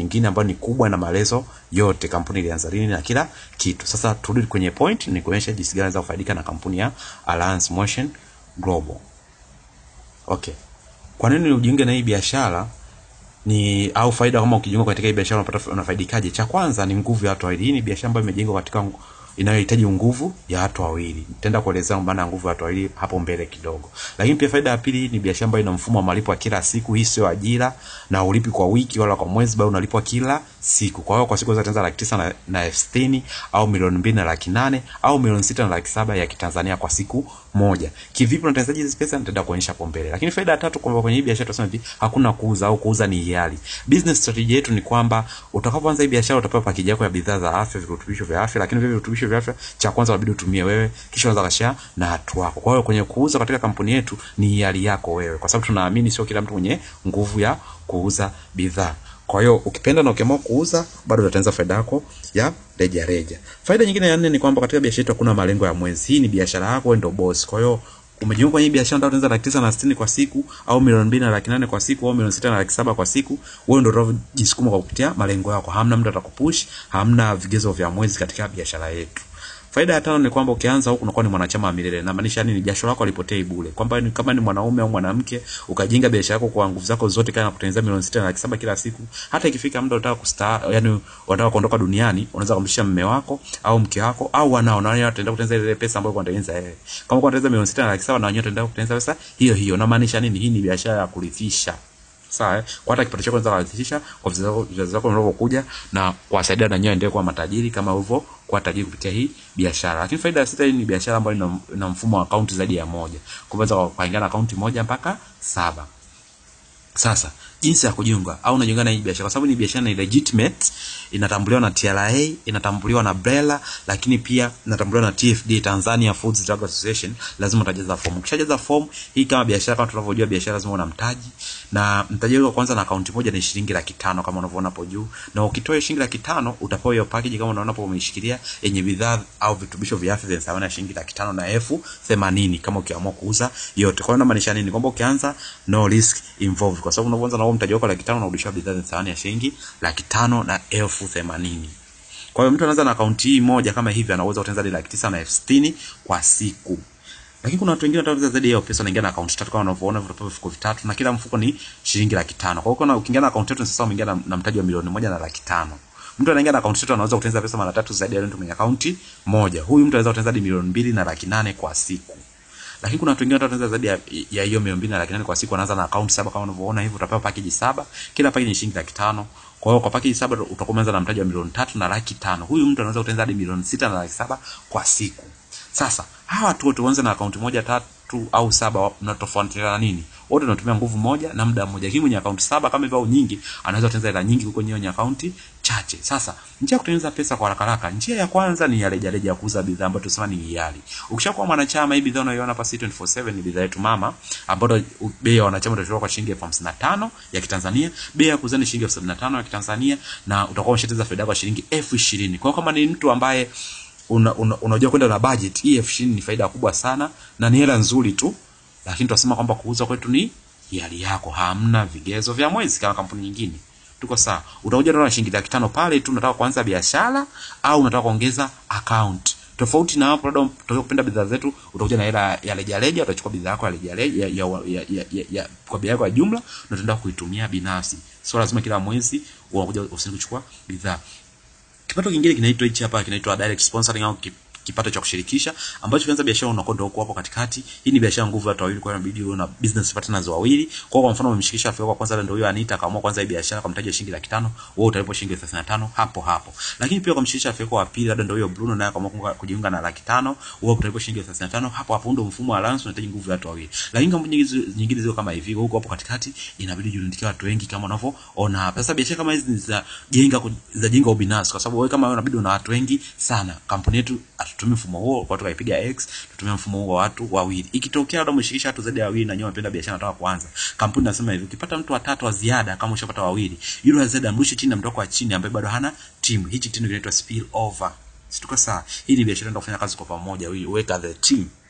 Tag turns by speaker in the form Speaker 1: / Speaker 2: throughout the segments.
Speaker 1: nyingine ambayo ni kubwa na maelezo yote kampuni ilianza lini na kila kitu sasa turudi kwenye point ni kuonyesha jinsi gani unaweza kufaidika na kampuni ya Alliance Motion Global okay kwa nini ujiunge na hii biashara ni au faida kama ukijiunga katika hii biashara unapata unafaidikaje cha kwanza ni nguvu ya watu wawili hii ni biashara ambayo imejengwa katika ngu- inayohitaji nguvu ya watu wawili nitaenda kuelezea maana ya nguvu ya watu wawili hapo mbele kidogo lakini pia faida ya pili ni biashara ambayo ina mfumo wa malipo ya kila siku hii sio ajira na ulipi kwa wiki wala kwa mwezi bali unalipwa kila siku kwa hiyo kwa siku unaweza laki tisa na, na elfu sitini au milioni mbili na laki nane au milioni sita na laki saba ya kitanzania kwa siku moja kivipi unatengenezaje hizi pesa nitaenda kuonyesha hapo mbele lakini faida ya tatu kwamba kwenye hii biashara tunasema hivi hakuna kuuza au kuuza ni hiari business strategy yetu ni kwamba utakapoanza hii biashara utapewa package yako ya bidhaa za afya virutubisho vya afya lakini vile virutubisho vya afya cha kwanza inabidi utumie wewe kisha unaweza kashare na watu wako kwa hiyo kwenye kuuza katika kampuni yetu ni hiari yako wewe kwa sababu tunaamini sio kila mtu mwenye nguvu ya kuuza bidhaa kwa hiyo ukipenda na ukiamua kuuza bado utatengeneza faida yako ya reja reja faida nyingine ya nne ni kwamba katika biashara yetu hakuna malengo ya mwezi hii ni biashara yako wewe ndio boss kwa hiyo umejiunga kwenye hii biashara ndio unaanza laki tisa na sitini kwa siku au milioni mbili na laki nane kwa siku au milioni sita na laki saba kwa siku wewe ndio utajisukuma kwa kupitia malengo yako hamna mtu atakupush hamna vigezo vya mwezi katika biashara yetu faida ya tano ni kwamba ukianza huku unakuwa ni mwanachama wa milele namaanisha nini jasho lako alipotei bure kwamba ni kama ni mwanaume au mwanamke ukajenga biashara yako kwa nguvu zako zote kana kutengeneza milioni sita na laki saba kila siku hata ikifika muda unataka kustaa yani unataka kuondoka duniani unaweza kumshia mme wako au mke wako au wanao na wao wataenda kutengeneza ile pesa ambayo unatengeneza wewe kama kwa kutengeneza milioni sita na laki saba na wenyewe wataenda kutengeneza pesa hiyo hiyo namaanisha nini hii ni biashara ya kurithisha sawa eh? kwa hata kipato chako unaweza kurithisha kwa vizazi wako- vizazi wako vinavyokuja na kuwasaidia na wenyewe endelee kuwa matajiri kama hivyo kuwa tajiri kupitia hii biashara lakini faida ya sita hii ni biashara ambayo ina, ina mfumo wa akaunti zaidi ya moja kuweza kuingia na akaunti moja mpaka saba sasa jinsi ya kujiunga au unajiunga na hii biashara kwa sababu ni biashara ni legitimate inatambuliwa na TRA inatambuliwa na BRELA lakini pia inatambuliwa na TFDA Tanzania Foods Drug Association lazima utajaza fomu ukishajaza fomu hii kama biashara kama tunavyojua biashara lazima una mtaji na mtaji wako kwanza na akaunti moja ni shilingi laki tano kama unavyoona hapo juu na ukitoa hiyo shilingi laki tano utapewa hiyo package kama unaona hapo umeishikilia yenye bidhaa au vitubisho vya afya vyenye thamani ya shilingi laki tano na elfu themanini kama ukiamua kuuza yote kwa hiyo inamaanisha nini kwamba ukianza no risk involved kwa sababu unapoanza na huo mtaji wako laki tano unarudishiwa bidhaa zenye thamani ya shilingi laki tano na elfu themanini kwa hiyo mtu anaanza na akaunti hii moja kama hivi anaweza kutengeneza hadi laki tisa na elfu sitini kwa siku lakini kuna watu wengine wanataka zaidi ya hiyo pesa wanaingia na akaunti tatu kama unavyoona vitapewa vifuko vitatu na kila mfuko ni shilingi laki tano kwa hiyo kuna ukiingia na akaunti tatu sasa umeingia na, na mtaji wa milioni moja na laki tano mtu anaingia na akaunti tatu anaweza kutengeneza pesa mara tatu zaidi ya yule mtu mwenye akaunti moja huyu mtu anaweza kutengeneza hadi milioni mbili na laki nane kwa siku lakini kuna watu wengine wataanza zaidi ya ya hiyo milioni mbili na laki nane kwa siku wanaanza na akaunti saba kama unavyoona hivyo utapewa package saba kila package ni shilingi laki tano kwa hiyo kwa package saba utakuwa umeanza na mtaji wa milioni tatu na laki tano huyu mtu anaweza kutengeneza hadi milioni sita na laki saba kwa siku sasa hawa watu wote waanze na akaunti moja tatu au saba mnatofautiana nini wote wanatumia nguvu moja na muda mmoja lakini mwenye akaunti saba kama hivyo au nyingi anaweza kutengeneza hela nyingi kuliko mwenye akaunti chache sasa njia ya kutengeneza pesa kwa haraka haraka njia ya kwanza ni ya reja reja ya kuuza bidhaa ambayo tunasema ni hiari ukishakuwa mwanachama hii bidhaa unayoiona hapa C247 ni bidhaa yetu mama ambayo bei ya wanachama utatoka kwa shilingi elfu hamsini na tano ya kitanzania bei ya kuuza ni shilingi elfu sabini na tano ya kitanzania na utakuwa umeshateza faida yako ya shilingi elfu ishirini kwa hiyo kama ni mtu ambaye una, una, unajua kwenda na budget hii elfu ishirini ni faida kubwa sana na ni hela nzuri tu lakini tunasema kwamba kuuza kwetu ni hiari yako hamna vigezo vya mwezi kama kampuni nyingine tuko sawa utakuja na shilingi laki tano pale tu unataka kuanza biashara au unataka kuongeza account tofauti na hapo labda unataka kupenda bidhaa zetu utakuja na hela ya rejareja utachukua bidhaa yako ya rejareja ya, ya, ya, ya, ya, ya, kwa bei yako ya jumla na utaenda kuitumia binafsi sio lazima kila mwezi unakuja ofisini kuchukua bidhaa kipato kingine kinaitwa hichi hapa kinaitwa direct sponsoring au kip- kipato cha kushirikisha ambacho kianza biashara unakwenda huko hapo katikati hii ni biashara nguvu ya watu wawili kwa hiyo inabidi uwe na business partners wawili kwa kwa mfano umemshirikisha rafiki yako wa kwanza ndio huyo Anita akaamua kwanza hii biashara kwa mtaji wa shilingi laki tano wewe utalipwa shilingi 35 hapo hapo lakini pia kumshirikisha rafiki yako wa pili labda ndio huyo Bruno naye akaamua kunga- kujiunga na laki tano wewe utalipwa shilingi 35 hapo hapo ndio mfumo wa alliance unahitaji nguvu ya watu wawili lakini kampuni nyingi nyingine ziko kama hivi huko hapo katikati inabidi jiundikie watu wengi kama unavyoona hapa sasa biashara kama hizi ni za jenga ku- za jenga ubinafsi kwa sababu wewe kama wewe unabidi una watu wengi sana kampuni yetu hatutumii mfumo huo kwa tukaipiga x tutumia mfumo huo wa watu wawili ikitokea labda umeshirikisha watu zaidi ya wawili na nyowe mpenda biashara nataka kuanza kampuni nasema hivi ukipata mtu watatu wa ziada kama ushapata wawili yule wa ziada mrushe chini na mtu wako wa chini ambaye bado hana timu hichi kitendo kinaitwa spill over situko sawa hii ni biashara ndio kufanya kazi kwa pamoja we- weka the team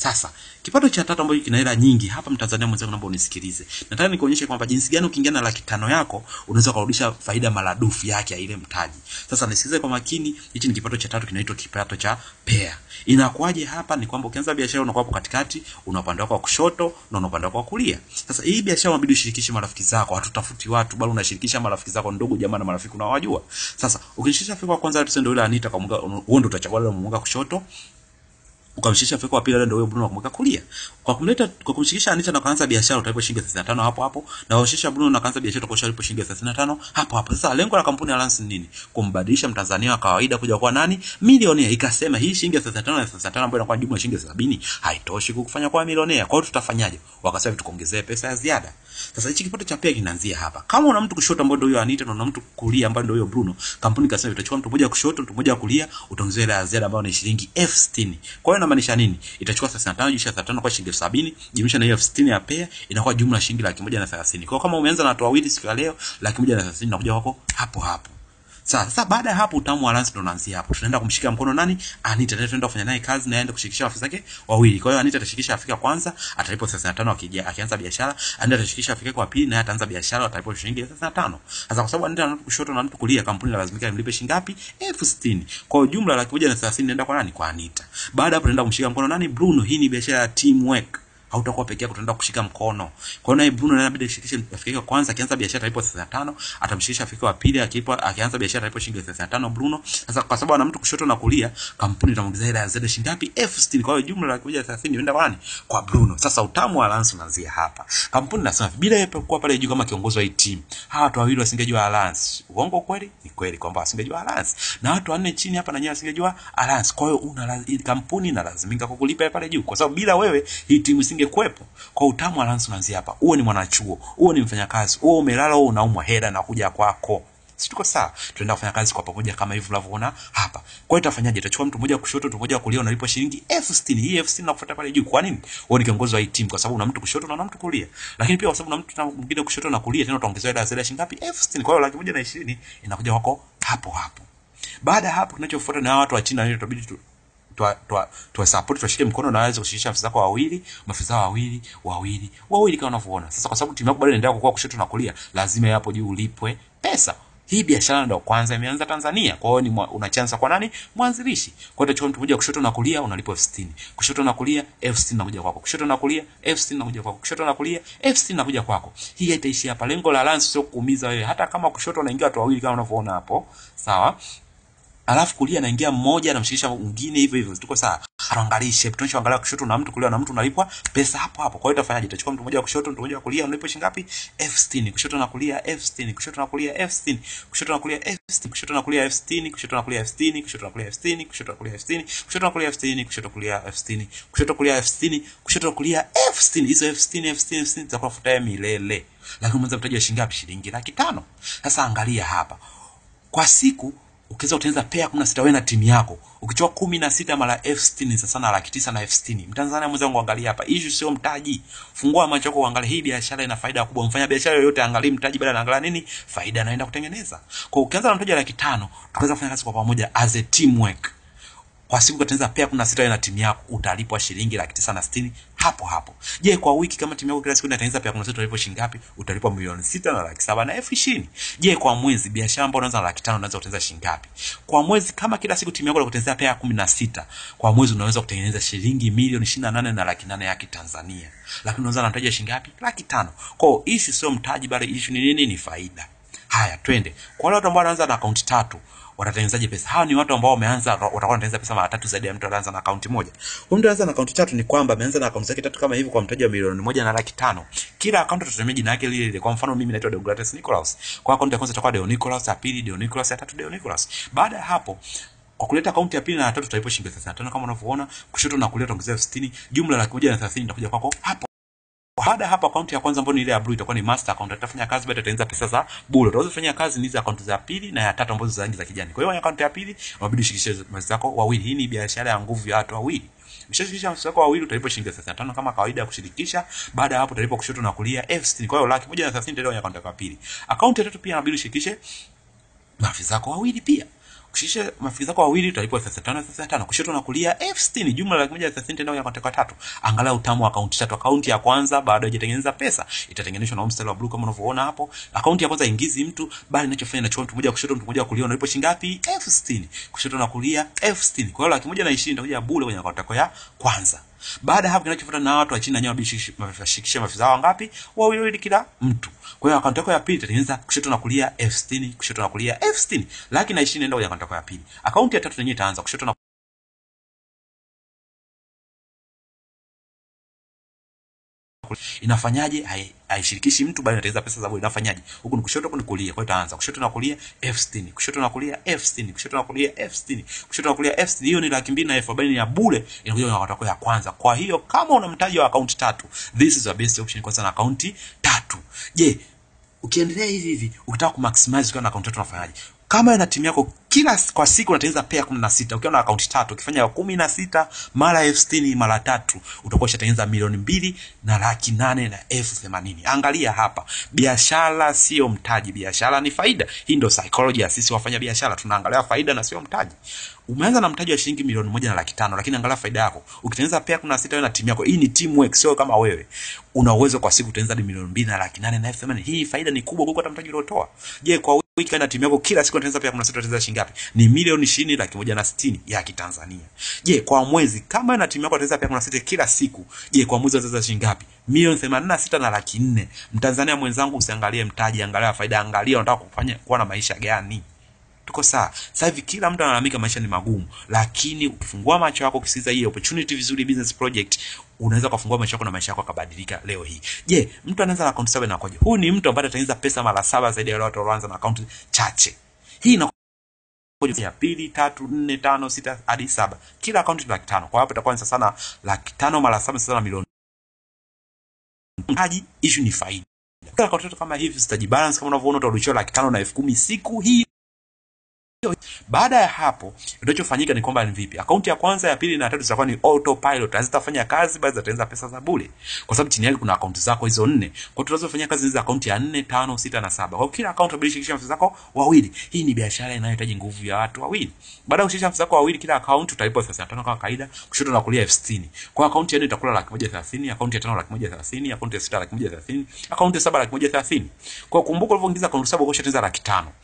Speaker 1: Sasa kipato cha tatu ambacho kina hela nyingi hapa, Mtanzania mwenzangu, naomba unisikilize. Nataka nikuonyeshe kwamba jinsi gani ukiingia na laki tano yako unaweza kurudisha faida maradufu yake ya ile mtaji. Sasa nisikilize kwa makini, hichi ni kipato cha tatu, kinaitwa kipato cha pair. Inakuwaje hapa? Ni kwamba ukianza biashara unakuwa hapo katikati, una upande wako wa kushoto na una upande wako wa kulia. Sasa hii biashara unabidi ushirikishe marafiki zako, hatutafuti watu, bali unashirikisha marafiki zako, ndugu jamaa na marafiki unawajua. Sasa ukishirikisha rafiki wa kwanza, tuseme ndio yule Anita, kwa mwanga, wewe ndio utachagua yule mwanga kushoto ukamshikisha Feko wa pili ndio huyo Bruno akamweka kulia. Kwa kumleta kwa kumshikisha Anita na kuanza biashara utalipo shilingi 35 hapo hapo na kumshikisha Bruno na kuanza biashara utakuwa utalipo shilingi 35 hapo hapo. Sasa lengo la kampuni ya Alliance ni nini? Kumbadilisha Mtanzania wa kawaida kuja kuwa nani? Milionea. Ikasema hii shilingi 35 na 35 ambayo inakuwa jumla shilingi 70 haitoshi kukufanya kuwa milionea. Kwa hiyo tutafanyaje? Wakasema tukuongezee pesa ya ziada. Sasa hichi kipato cha pia kinaanzia hapa. Kama una mtu kushoto ambaye ndio huyo Anita na una mtu kulia ambaye ndio huyo Bruno, kampuni kasema itachukua mtu mmoja kushoto, mtu mmoja kulia, utaongezea ile ya ziada ambayo ni shilingi elfu sitini. Kwa hiyo inamaanisha nini? Itachukua 35 jumlisha 35 kwa shilingi 70, jumlisha na hiyo elfu sitini ya pea inakuwa jumla shilingi laki moja na thelathini. Kwa hiyo kama umeanza na watu wawili siku ya leo, laki moja na thelathini inakuja kwako hapo hapo. Sasa sasa baada ya hapo utamu wa Lance ndo unaanzia hapo. Tunaenda kumshika mkono nani? Anita. Tena tunaenda kufanya naye kazi na aende kushirikisha afisa zake wawili. Kwa hiyo Anita atashirikisha afika kwanza, atalipo 35 akija akianza biashara. Anita atashirikisha afika kwa pili naye ataanza biashara atalipo shilingi 35. Sasa kwa sababu Anita ana mtu kushoto na mtu kulia, kampuni lazimika imlipe shilingi ngapi? elfu sitini. Kwa hiyo jumla laki moja na thelathini inaenda kwa nani? Kwa Anita. Baada hapo tunaenda kumshika mkono nani? Bruno. Hii ni biashara ya teamwork hautakuwa peke yako, utaenda kushika mkono. Kwa hiyo naye Bruno naye inabidi ashirikishe afike kwanza, akianza biashara alipo 35, atamshirikisha afike wa pili, akipo akianza biashara alipo shilingi 35 Bruno. Sasa kwa sababu ana mtu kushoto na kulia, kampuni itamuongezea ile ya ziada shilingi ngapi? elfu sitini. Kwa hiyo jumla laki moja thelathini inaenda kwa nani? Kwa Bruno. Sasa utamu wa Alliance unaanzia hapa. Kampuni nasema bila yeye kuwa pale juu kama kiongozi wa hii timu, hawa watu wawili wasingejua Alliance. Uongo kweli? Ni kweli kwamba wasingejua Alliance. Na watu wanne chini hapa na nyewe wasingejua Alliance. Kwa hiyo una kampuni inalazimika kukulipa pale juu, kwa sababu bila wewe hii timu isingekuwepo. Kwa utamu wa Alliance unaanzia hapa. Uwe ni mwanachuo, uwe ni mfanyakazi, uwe umelala, uwe unaumwa, hela na kuja kwako. Si tuko sawa? Tunaenda kufanya kazi kwa pamoja kama hivi unavyoona hapa. Kwa hiyo itafanyaje? Itachukua mtu mmoja kushoto, mtu mmoja kulia, unalipwa shilingi elfu sitini. Hii elfu sitini nakufuata pale juu. Kwa nini? Wewe ni kiongozi wa hii timu, kwa sababu una mtu kushoto na una mtu kulia. Lakini pia kwa sababu una mtu mwingine kushoto na kulia, tena utaongezewa ile ziada shilingi ngapi? elfu sitini. Kwa hiyo laki moja na ishirini inakuja kwako hapo hapo. Baada ya hapo, kinachofuata na watu wa chini na itabidi tu twa twa twa support tuwashike mkono na waweze kushirikisha afisa zako wawili, maafisa wawili, wawili, wawili kama unavyoona. Sasa kwa sababu timu yako bado inaendelea kukua kushoto na kulia, lazima hapo juu ulipwe pesa. Hii biashara ndio kwanza imeanza Tanzania. Kwa hiyo ni una chance kwa nani? Mwanzilishi. Kwa hiyo utachukua mtu mmoja kushoto na kulia unalipwa elfu sitini. Kushoto na kulia elfu sitini nakuja kwako. Kushoto na kulia elfu sitini nakuja kwako. Kushoto na kulia elfu sitini nakuja kwako. Hii haitaishi hapa. Lengo la Alliance sio kuumiza wewe. Hata kama kushoto unaingia watu wawili kama unavyoona hapo. Sawa? alafu kulia anaingia mmoja anamshikisha mwingine hivyo hivyo, tuko sawa. Hatuangalii shape, tunachoangalia kushoto na mtu kulia na mtu unalipwa pesa hapo hapo. Kwa hiyo itafanyaje? Itachukua mtu mmoja wa kushoto, mtu mmoja wa kulia, unalipwa shilingi ngapi? elfu sitini. Kushoto na kulia elfu sitini. Kushoto na kulia elfu sitini. Kushoto na kulia elfu sitini. Kushoto na kulia elfu sitini. Kushoto na kulia elfu sitini. Kushoto na kulia elfu sitini. Kushoto na kulia elfu sitini. Kushoto na kulia elfu sitini. Kushoto kulia elfu sitini. Kushoto kulia elfu sitini. Kushoto kulia elfu sitini. Hizo elfu sitini, elfu sitini, elfu sitini zitakuwa futa milele. Lakini mwanzo mtaji wa shilingi ngapi? Shilingi laki tano. Sasa angalia hapa. Kwa siku ukiweza kutengeneza pea kumi na sita wewe na timu yako ukichukua kumi na sita mara elfu sitini sasa na laki tisa na elfu sitini mtanzania mwenzangu angalia hapa issue sio mtaji fungua macho yako uangalie hii biashara ina faida kubwa mfanya biashara yoyote angalie mtaji bali anaangalia nini faida anaenda kutengeneza kwa ukianza na mtaji wa laki tano tukaweza kufanya kazi kwa pamoja as a teamwork kwa siku ukatengeneza pea kumi na sita na timu yako utalipwa shilingi laki tisa na sitini hapo hapo. Je, kwa wiki kama timu yako kila siku inatengeneza pea kumi na sita utalipwa shilingi ngapi? Utalipwa milioni sita na laki saba na elfu ishirini. Je, kwa mwezi biashara ambayo unaanza na laki tano unaweza kutengeneza shilingi ngapi? Kwa mwezi kama kila siku timu yako inakutengenezea pea kumi na sita kwa mwezi unaweza kutengeneza shilingi milioni ishirini na nane na laki nane ya Kitanzania. Lakini unaweza na mtaji wa shilingi ngapi? Laki tano. Kwa hiyo hii sio mtaji bali issue ni nini? Ni faida. Haya, twende. Kwa wale watu ambao wanaanza na akaunti tatu, watatengenezaje pesa? Hawa ni watu ambao wameanza watakuwa wanatengeneza pesa mara tatu zaidi ya mtu anaanza na akaunti moja. Kwa mtu anaanza na akaunti tatu ni kwamba ameanza na akaunti zake tatu kama hivi kwa mtaji wa milioni moja na laki tano. Kila akaunti tutatumia jina lake lile lile. Kwa mfano mimi naitwa Deogratis Nicholas. Kwa akaunti ya kwanza itakuwa Deo Nicholas, ya pili Deo Nicholas, ya tatu Deo Nicholas. Baada ya hapo kwa kuleta akaunti ya pili na ya tatu tutalipa shilingi 35 kama unavyoona, kushoto na kulia tuongezea 60, jumla laki moja na 30 itakuja kwako hapo. Baada ya hapo akaunti ya kwanza ambayo ni ile ya blue itakuwa ni master account. Utafanya kazi baada utaanza pesa za bure. Utaweza kufanya kazi ni hizo akaunti za pili na ya tatu ambazo za rangi za kijani. Kwa hiyo akaunti ya pili unabidi ushirikishe mazi zako wawili. Hii ni biashara ya nguvu ya watu wawili. Ukishashirikisha mazi zako wawili utalipa shilingi 35 kama kawaida ya kushirikisha. Baada ya hapo utalipa kushoto na kulia elfu sitini. Kwa hiyo laki moja na 30 ndio akaunti ya pili. Akaunti ya tatu pia inabidi ushirikishe maafisa zako wawili pia kushirikisha marafiki zako wawili utalipwa 35 35 kushoto na kulia elfu sitini jumla laki moja thelathini tenda kwenye akaunti yako ya tatu angalau utamu wa akaunti tatu akaunti ya kwanza bado haijatengeneza pesa itatengenezwa na huu mstari wa blue kama unavyoona hapo akaunti ya kwanza ingizi mtu bali inachofanya inachukua mtu mmoja kushoto mtu mmoja kulia unalipo shilingi ngapi elfu sitini kushoto na kulia elfu sitini kwa hiyo laki moja na ishirini itakuja bure kwenye akaunti yako ya kwanza baada ya hapo kinachofuata na watu wa chini na nyewe wabishikisha maafisa wao ngapi wawili wawili kila mtu kwa hiyo akaunti yako ya pili itatengeneza kushoto na kulia elfu sitini kushoto na kulia elfu sitini laki na ishirini enda kwenye akaunti yako ya pili akaunti ya tatu yenyewe itaanza kushoto na inafanyaje Hai- haishirikishi mtu bali inatengeneza pesa za bure inafanyaje huku ni kushoto huku ni kulia kwa hiyo itaanza kushoto na kulia elfu sitini kushoto na kulia elfu sitini kushoto na kulia elfu sitini kushoto na kulia elfu sitini hiyo ni laki mbili na elfu arobaini ya bure inakuja kwenye akaunti yako ya kwanza kwa hiyo kama una mtaji wa akaunti tatu this is the best option kwanza na akaunti tatu je ukiendelea hivi hivi ukitaka kumaximize ukiwa na akaunti tatu unafanyaje kama na timu yako kila s- kwa siku unatengeneza pea kumi na sita ukiwa na akaunti tatu ukifanya kumi na sita mara elfu sitini mara tatu utakuwa ushatengeneza milioni mbili na laki nane na elfu themanini angalia hapa biashara sio mtaji biashara ni faida hii ndio psychology ya sisi wafanya biashara tunaangalia faida na sio mtaji umeanza na mtaji wa shilingi milioni moja na laki tano lakini angalia faida yako ukitengeneza pea kumi na sita wewe na timu yako hii ni teamwork sio kama wewe una uwezo kwa siku kutengeneza hadi milioni mbili na laki nane na elfu themanini hii faida ni kubwa kuliko hata mtaji uliotoa je kwa wiki na timu yako kila siku unatengeneza pea kumi na sita unatengeneza shilingi ngapi ni milioni ishirini laki moja na sitini ya kitanzania je kwa mwezi kama na timu yako unatengeneza pea kumi na sita kila siku je kwa mwezi unatengeneza shilingi ngapi milioni themanini na sita na laki nne mtanzania mwenzangu usiangalie mtaji angalia faida angalia unataka kufanya kuwa na maisha gani tuko sawa sasa hivi kila mtu analalamika maisha ni magumu lakini ukifungua macho yako ukisikiza hii opportunity vizuri business project unaweza ukafungua macho yako na maisha yako akabadilika leo hii je mtu anaanza na akaunti saba inakoje huyu ni mtu ambaye atatengeneza pesa mara saba zaidi ya wale watu walioanza na akaunti chache hii ina ya pili tatu nne tano sita hadi saba kila akaunti ni laki tano kwa hapo itakuwa ni sasa na laki tano mara saba sasa na milioni mtaji issue ni faida kila akaunti tatu kama hivi zitajibalance kama unavyoona utarudishiwa laki tano na elfu kumi siku hii baada ya hapo kinachofanyika ni kwamba ni vipi akaunti ya kwanza ya pili na ya tatu zitakuwa ni autopilot hazitafanya kazi bali zitatengeneza pesa za bure kwa sababu chini yake kuna akaunti zako hizo nne kwa hiyo tunazofanyia kazi hizi akaunti ya nne tano sita na saba kwa hiyo kila akaunti unabidi shirikisha maafisa zako wawili hii ni biashara inayohitaji nguvu ya watu wawili baada ya kushirikisha maafisa zako wawili kila akaunti utalipwa elfu thelathini na tano kama kawaida kushoto na kulia elfu sitini kwa hiyo akaunti ya nne itakula laki moja thelathini akaunti ya tano laki moja thelathini akaunti ya sita laki moja thelathini akaunti ya saba laki moja thelathini kwa hiyo kumbuka ulivyoingiza akaunti saba ukishatengeneza laki tano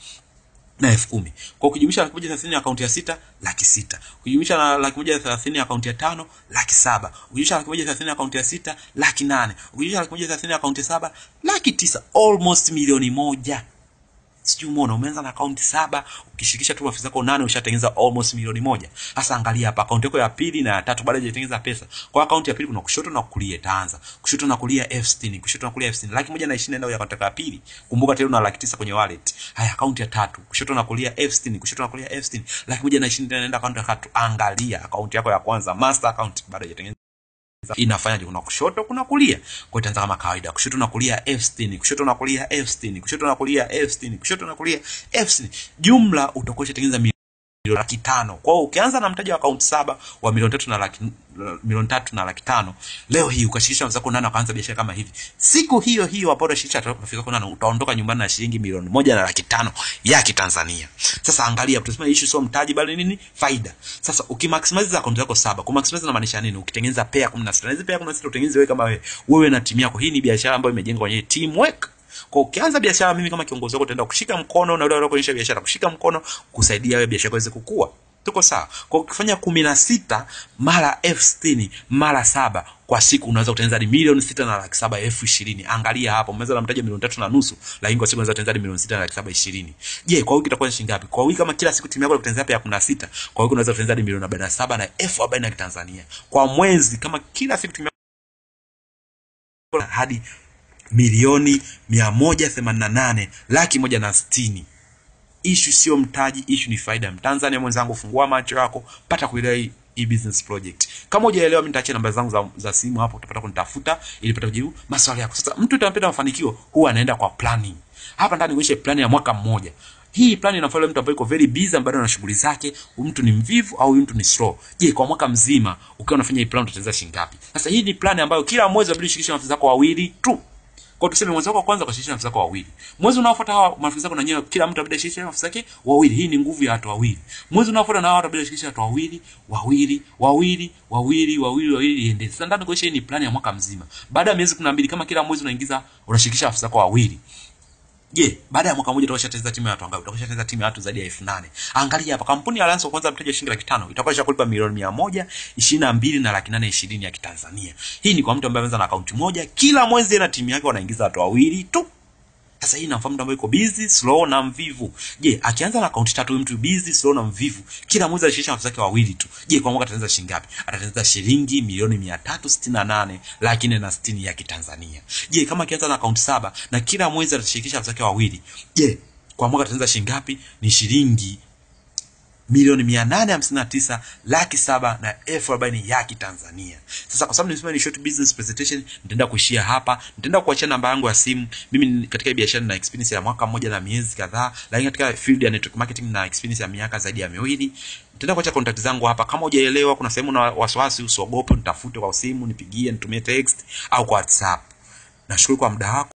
Speaker 1: na elfu kumi kwa ukijumlisha laki moja thelathini akaunti ya sita laki sita ukijumlisha na laki moja thelathini akaunti ya tano laki saba ukijumlisha laki moja thelathini akaunti ya sita laki nane ukijumlisha laki moja thelathini akaunti ya saba laki tisa almost milioni moja sijui umeona umeanza na akaunti saba ukishirikisha tu maafisa zako nane ushatengeneza almost milioni moja sasa angalia hapa akaunti yako ya pili na ya tatu bado haijatengeneza pesa kwa akaunti ya pili kuna kushoto na kulia itaanza kushoto na kulia elfu sitini kushoto na kulia elfu sitini laki moja na ishirini ndio ya akaunti yako ya pili kumbuka tena una laki tisa kwenye wallet haya akaunti ya tatu kushoto na kulia elfu sitini kushoto na kulia elfu sitini laki moja na ishirini tena naenda akaunti ya tatu angalia akaunti yako ya kwanza master account bado haijatengeneza inafanyaje kuna kushoto kuna kulia kwa itaanza kama kawaida kushoto na kulia elfu sitini kushoto na kulia elfu sitini kushoto na kulia elfu sitini kushoto na kulia elfu sitini jumla utakuwa ushatengeneza milioni laki tano kwa hiyo ukianza na mtaji wa akaunti saba wa milioni tatu na laki milioni tatu na laki tano leo hii ukashirikisha wenzako nane wakaanza biashara kama hivi siku hiyo hiyo ambao utashirikisha rafiki zako nane utaondoka nyumbani na shilingi milioni moja na laki tano ya kitanzania sasa angalia tutasema issue sio mtaji bali nini faida sasa ukimaximize akaunti yako saba kumaximize inamaanisha nini ukitengeneza pair 16 na hizi pair 16 utengeneze wewe kama wewe wewe na timu yako hii ni biashara ambayo imejengwa kwenye teamwork kwa ukianza biashara mimi kama kiongozi wako utaenda kushika mkono na yule kuonyesha biashara kushika mkono kusaidia wewe biashara iweze kukua tuko sawa kwa ukifanya kumi na sita mara elfu sitini mara saba kwa siku unaweza kutengeneza hadi milioni sita na laki saba elfu ishirini angalia hapo umeweza na mtaji wa milioni tatu na nusu lakini kwa siku unaweza kutengeneza hadi milioni sita na laki saba ishirini je kwa wiki itakuwa ni shilingi ngapi kwa wiki kama kila siku timu yako kutengeneza pea kumi na sita kwa wiki unaweza kutengeneza hadi milioni arobaini na saba na elfu arobaini ya kitanzania kwa mwezi kama kila siku timu yako hadi milioni mia moja themanini na nane laki moja na sitini ishu sio mtaji ishu ni faida mtanzania mwenzangu fungua macho yako pata kuelewa hii hii business project kama hujaelewa mimi nitaachia namba zangu za, za simu hapo utapata kunitafuta ili pata kujibu maswali yako sasa mtu utampenda mafanikio huwa anaenda kwa planning hapa ndani kuonyesha plan ya mwaka mmoja hii plan inafaa mtu ambaye yuko very busy ambaye ana shughuli zake huyu mtu ni mvivu au huyu mtu ni slow je kwa mwaka mzima ukiwa unafanya hii plan utatengeneza shilingi ngapi sasa hii ni plan ambayo kila mwezi unabidi ushirikishe maafisa zako wawili tu Kwa tuseme mwezi wako wa kwanza ukashirikisha maafisa wako wawili. Mwezi unaofuata hawa maafisa wako na nyewe kila mtu abidi ashirikishe maafisa wake wawili. Hii ni nguvu ya watu wawili. Mwezi unaofuata na hawa watabidi ashirikishe watu wawili, wawili, wawili, wawili, wawili, wawili iende. Sasa ndani kwa hii ni plani ya mwaka mzima. Baada ya miezi 12 kama kila mwezi unaingiza unashirikisha afisa wako wawili. Je, baada ya mwaka mmoja utakwishatengeneza timu ya watu wangapi? Utakwishatengeneza timu ya watu zaidi ya elfu nane. Angalia hapa, kampuni ya Alliance wa kwanza mteja shilingi laki tano itakuwa ishakulipa milioni mia moja ishirini na mbili na laki nane ishirini ya Kitanzania. Hii ni kwa mtu ambaye ameanza na akaunti moja, kila mwezi na timu yake wanaingiza watu wawili tu. Sasa hii namfahamu mtu ambaye yuko busy, slow na mvivu. Je, akianza na akaunti tatu huyu mtu busy, slow na mvivu, kila mwezi anashirikisha maafisa wake wawili tu. Je, kwa mwaka atatengeneza shilingi ngapi? Atatengeneza shilingi milioni mia tatu sitini na nane laki nne na sitini ya Kitanzania. Je, kama akianza na akaunti saba na kila mwezi atashirikisha maafisa wake wawili, je, kwa mwaka atatengeneza shilingi ngapi? Ni shilingi milioni mia nane hamsini na tisa laki saba na elfu arobaini ya Kitanzania. Sasa kwa sababu nimesema ni short business presentation, nitaenda kuishia hapa. Nitaenda kuachia namba yangu ya simu. Mimi ni- katika hii biashara na experience ya mwaka mmoja na miezi kadhaa, lakini katika field ya network marketing na experience ya miaka zaidi ya miwili. Nitaenda kuacha contact zangu hapa. Kama hujaelewa, kuna sehemu na wasiwasi, usiogope, nitafute kwa simu, nipigie, nitumie text au kwa WhatsApp. Nashukuru kwa muda wako.